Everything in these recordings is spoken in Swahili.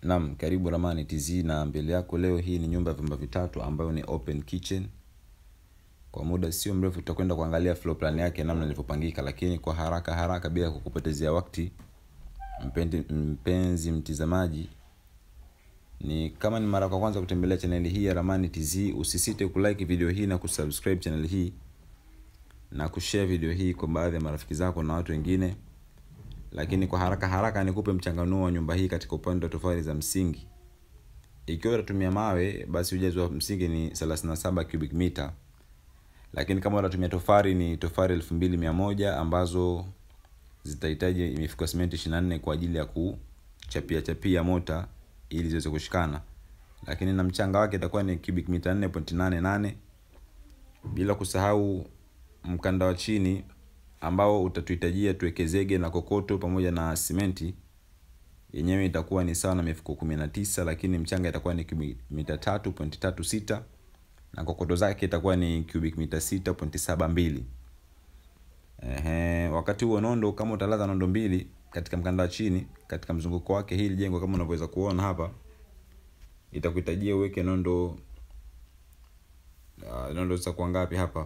Naam, karibu Ramani TZ na mbele yako leo hii ni nyumba ya vyumba vitatu ambayo ni open kitchen. Kwa muda sio mrefu tutakwenda kuangalia floor plan yake namna ilivyopangika, lakini kwa haraka haraka bila kukupotezea wakati mpendi, mpenzi mtizamaji, ni kama ni mara kwa kwanza kutembelea chaneli hii ya Ramani TZ, usisite kulike video hii na kusubscribe chaneli hii na kushare video hii kwa baadhi ya marafiki zako na watu wengine lakini kwa haraka haraka nikupe mchanganuo wa nyumba hii katika upande wa tofali za msingi ikiwa utatumia mawe basi ujazo wa msingi ni 37 cubic meter lakini kama utatumia tofari ni tofari 2100 ambazo zitahitaji mifuko ya simenti 24 kwa ajili ya kuchapia chapia mota ili ziweze kushikana lakini na mchanga wake itakuwa ni cubic meter 4.88 bila kusahau mkanda wa chini ambao utatuhitajia tuweke zege na kokoto pamoja na simenti yenyewe itakuwa ni sawa na mifuko 19 lakini mchanga itakuwa ni cubic mita 3.36 na kokoto zake itakuwa ni cubic mita 6.72 Ehe, wakati huo nondo kama utalaza nondo mbili katika mkanda wa chini katika mzunguko wake hili jengo kama unavyoweza kuona hapa itakuhitajia uweke nondo uh, nondo zitakuwa ngapi hapa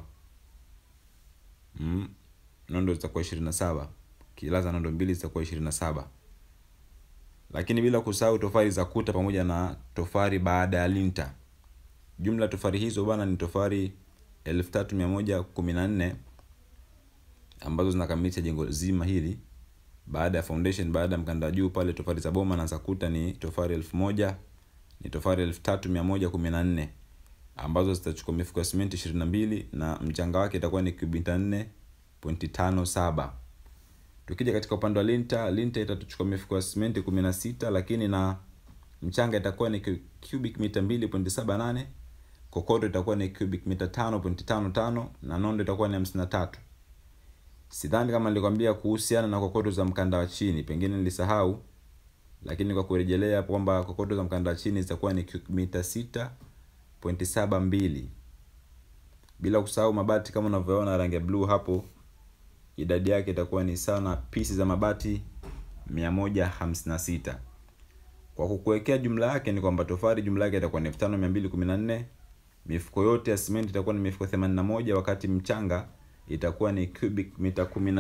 mm, nondo zitakuwa ishirini na saba kilaza nondo mbili zitakuwa ishirini na saba lakini bila kusahau tofari za kuta pamoja na tofari baada ya linta jumla tofari hizo bana ni tofari elfu tatu mia moja kumi na nne ambazo zinakamilisha jengo zima hili baada ya foundation baada ya mkanda juu pale tofari za boma na za kuta ni tofari elfu moja ni tofari elfu tatu mia moja kumi na nne ambazo zitachukua mifuko ya simenti ishirini na mbili na mchanga wake itakuwa ni kubita nne pointi tano saba tukija katika upande wa linta linta itatuchukua mifuko ya simenti kumi na sita lakini na mchanga itakuwa ni cubic mita mbili pointi saba nane kokoto itakuwa ni cubic mita tano pointi tano tano na nondo itakuwa ni hamsini na tatu sidhani kama nilikwambia kuhusiana na kokoto za mkanda wa chini pengine nilisahau lakini kwa kurejelea kwamba kokoto za mkanda wa chini zitakuwa ni cubic mita sita pointi saba mbili bila kusahau mabati kama unavyoona rangi ya bluu hapo idadi yake itakuwa ni sawa na pisi za mabati 156 kwa kukuwekea jumla yake ni kwamba tofari jumla yake itakuwa ni 5214 mifuko yote ya simenti itakuwa ni mifuko 81 wakati mchanga itakuwa ni cubic mita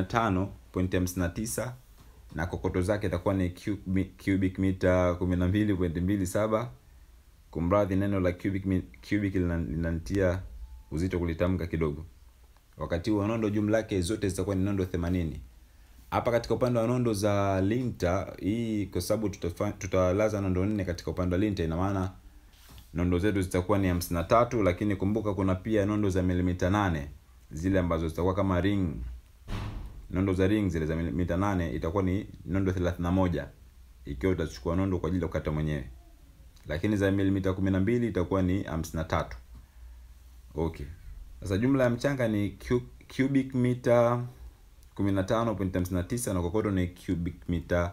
15.59 na kokoto zake itakuwa ni cubic mita 12.27 kumradhi neno la cubic, cubic linanitia uzito kulitamka kidogo wakati huo nondo jumla yake zote zitakuwa ni nondo 80 hapa katika upande wa nondo za linta hii kwa sababu tutalaza nondo nne katika upande wa linta ina maana nondo zetu zitakuwa ni 53 lakini kumbuka kuna pia nondo za milimita 8 zile ambazo zitakuwa kama ring nondo za ring zile za milimita 8 itakuwa ni nondo 31 ikiwa utachukua nondo kwa ajili ya kukata mwenyewe lakini za milimita 12 itakuwa ni 53 okay sasa jumla ya mchanga ni cubic mita 15.59 na kokoto ni cubic mita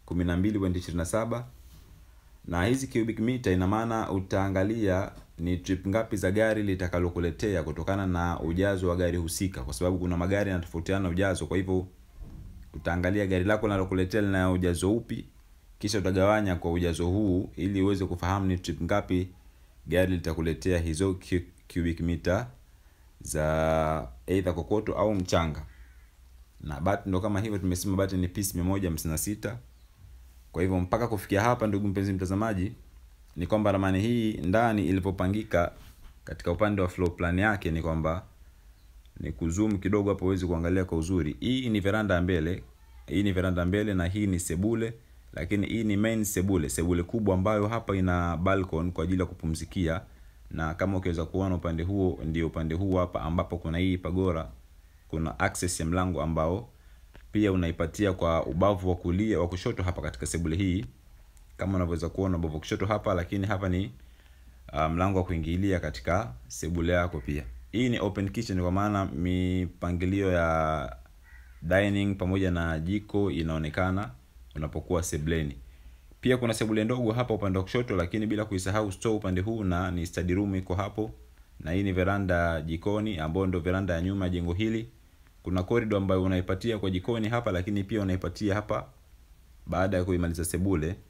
12.27 na hizi cubic mita ina maana utaangalia ni trip ngapi za gari litakalokuletea kutokana na ujazo wa gari husika kwa sababu kuna magari yanatofautiana ujazo kwa hivyo utaangalia gari lako linalokuletea lina ujazo upi kisha utagawanya kwa ujazo huu ili uweze kufahamu ni trip ngapi gari litakuletea hizo cubic mita za either kokoto au mchanga na bati ndo kama hivyo tumesema bati ni piece 156 kwa hivyo mpaka kufikia hapa ndugu mpenzi mtazamaji ni kwamba ramani hii ndani ilipopangika katika upande wa floor plan yake ni kwamba ni kuzoom kidogo hapo uweze kuangalia kwa uzuri hii ni veranda ya mbele hii ni veranda mbele na hii ni sebule lakini hii ni main sebule sebule kubwa ambayo hapa ina balcony kwa ajili ya kupumzikia na kama ukiweza kuona upande huo ndio upande huu hapa ambapo kuna hii pagora kuna access ya mlango ambao pia unaipatia kwa ubavu wa kulia wa kushoto hapa katika sebule hii kama unavyoweza kuona ubavu wa kushoto hapa lakini hapa ni uh, mlango wa kuingilia katika sebule yako pia hii ni open kitchen kwa maana mipangilio ya dining pamoja na jiko inaonekana unapokuwa sebleni pia kuna sebule ndogo hapa upande wa kushoto lakini bila kuisahau store upande huu na ni study room iko hapo na hii ni veranda jikoni ambayo ndo veranda ya nyuma ya jengo hili kuna corridor ambayo unaipatia kwa jikoni hapa lakini pia unaipatia hapa baada ya kuimaliza sebule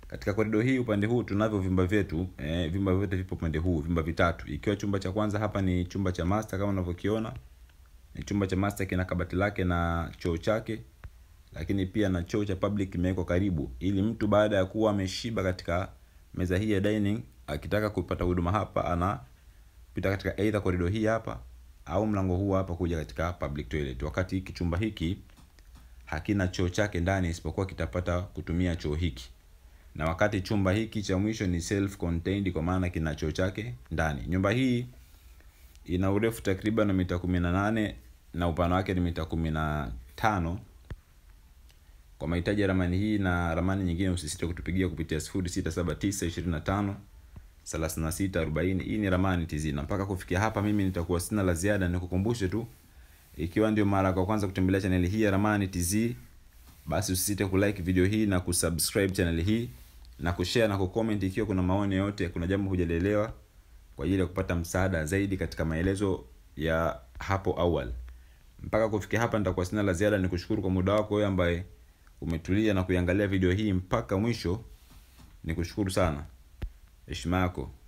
katika korido hii upande huu tunavyo vyumba vyetu eh, vyumba vyote vipo upande huu vyumba vitatu ikiwa chumba cha kwanza hapa ni chumba cha master kama unavyokiona ni chumba cha master kina kabati lake na choo chake lakini pia na choo cha public kimewekwa karibu ili mtu baada ya kuwa ameshiba katika meza hii ya dining akitaka kupata huduma hapa anapita katika either korido hii hapa au mlango huu hapa kuja katika public toilet wakati hiki chumba hiki hakina choo chake ndani isipokuwa kitapata kutumia choo hiki na wakati chumba hiki cha mwisho ni self contained kwa maana kina choo chake ndani nyumba hii ina urefu takriban mita kumi na nane na upana wake ni mita kumi na tano kwa mahitaji ya ramani hii na ramani nyingine usisite kutupigia kupitia 067925 3640 hii ni ramani TZ na mpaka kufikia hapa mimi nitakuwa sina la ziada nikukumbushe tu ikiwa ndio mara kwa kwanza kutembelea chaneli hii ya ramani TZ basi usisite kulike video hii na kusubscribe chaneli hii na kushare na kucomment ikiwa kuna maoni yote kuna jambo hujalielewa kwa ajili ya kupata msaada zaidi katika maelezo ya hapo awali mpaka kufikia hapa nitakuwa sina la ziada ni kushukuru kwa muda wako wewe ambaye umetulia na kuiangalia video hii mpaka mwisho ni kushukuru sana heshima yako